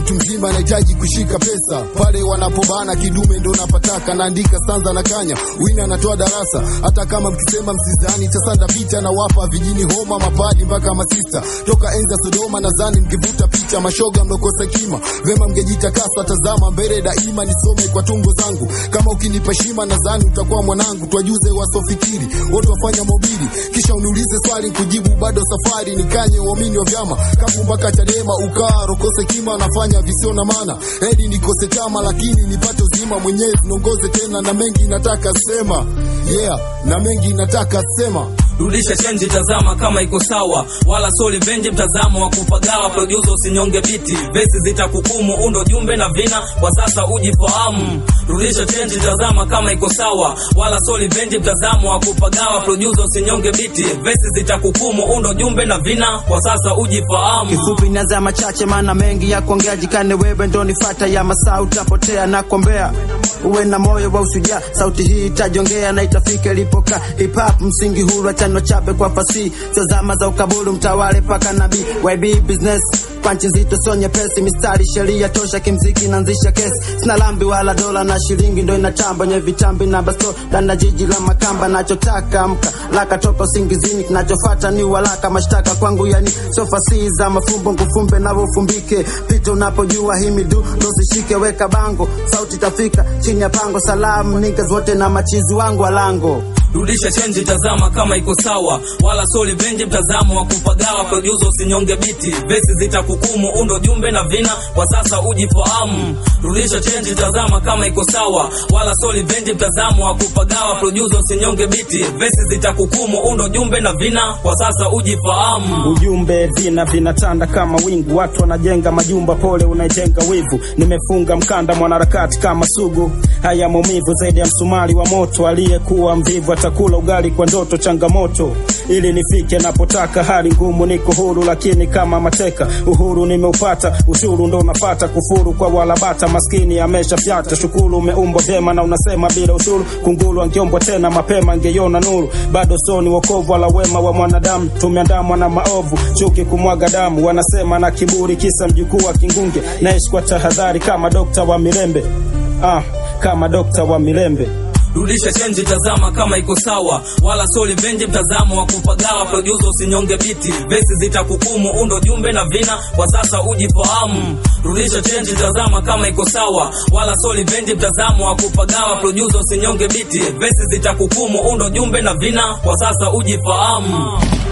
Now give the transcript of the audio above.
mtu mzima anahitaji kushika pesa pale wanapobana kidume ndo napataka naandika stanza na kanya wina anatoa darasa hata kama mkisema msizani tasanda picha na wapa vijini homa mapadi mpaka masista toka enza Sodoma nadhani mkivuta picha mashoga mlokosa kima vema mngejitakasa tazama mbele daima nisome kwa tungo zangu kama ukinipa shima nadhani utakuwa mwanangu twajuze wasofikiri wote wafanya mobili kisha uniulize swali kujibu bado safari nikanye uamini wa vyama kapu mpaka Chadema ukaa rokose kima nafanya visio na maana hedi nikose chama lakini nipate uzima mwenyezi niongoze tena na mengi nataka sema yeah na mengi nataka sema rudisha chenji, tazama kama iko sawa, wala soli venje, mtazamo wa kupagawa. Producer usinyonge biti, vesi zitakukumu, undo jumbe na vina, kwa sasa ujifahamu. Rudisha chenji, tazama kama iko sawa, wala soli venje, mtazamo wa kupagawa. Producer usinyonge biti, vesi zitakukumu, undo jumbe na vina, kwa sasa ujifahamu. kifupi naza machache maana mengi ya kuongea jikane wewe ndo nifata ya masaa utapotea na kuombea uwe na moyo wa ushujaa sauti hii itajongea na itafika ilipokaa hip hop msingi huru achano chape kwa fasihi sio zama za ukaburu mtawale paka nabii YB business panchi nzito sio nyepesi mistari sheria tosha kimziki naanzisha kesi sina lambi wala dola na shilingi ndo inatamba nye vitambi na basto danda jiji la makamba nachotaka amka laka toka usingizini kinachofata ni walaka mashtaka kwangu yani sio fasihi za mafumbo nkufumbe navofumbike pita unapojua himidu dosishike weka bango sauti tafika chini ya pango salamu niggas wote na machizi wangu alango rudisha chenji, tazama kama iko sawa, wala soli venje, mtazamo wa kupagawa. Producer usinyonge biti, vesi zitakukumu, undo jumbe na vina, kwa sasa ujifahamu. Rudisha chenji, tazama kama iko sawa, wala soli venje, mtazamo wa kupagawa. Producer usinyonge biti, vesi zitakukumu, undo jumbe na vina, kwa sasa ujifahamu. ujumbe vina vinatanda kama wingu, watu wanajenga majumba, pole unaijenga wivu. Nimefunga mkanda mwanaharakati kama sugu, haya maumivu zaidi ya msumari wa moto. Aliyekuwa mvivu atakula ugali kwa ndoto, changamoto ili nifike napotaka. Hali ngumu, niko huru lakini kama mateka. Uhuru nimeupata, ushuru ndo unafata. Kufuru kwa walabata, maskini ameshafyata. Shukuru umeumbwa vyema na unasema bila ushuru. Kunguru angeombwa tena mapema, angeiona nuru. Bado soni wokovu wala wema wa mwanadamu, tumeandamwa na maovu, chuki kumwaga damu. Wanasema na kiburi, kisa mjukuu wa Kingunge. Naishi kwa tahadhari kama dokta wa Mirembe, ah, kama dokta wa Mirembe. rudisha chenji, tazama kama iko sawa, wala soli venje, mtazamo wa kupagawa. Producer usinyonge biti, vesi zitakukumu, undo jumbe na vina, kwa sasa ujifahamu. Rudisha chenji, tazama kama iko sawa, wala soli venje, mtazamo wa kupagawa. Producer usinyonge biti, vesi zitakukumu, undo jumbe na vina, kwa sasa ujifahamu.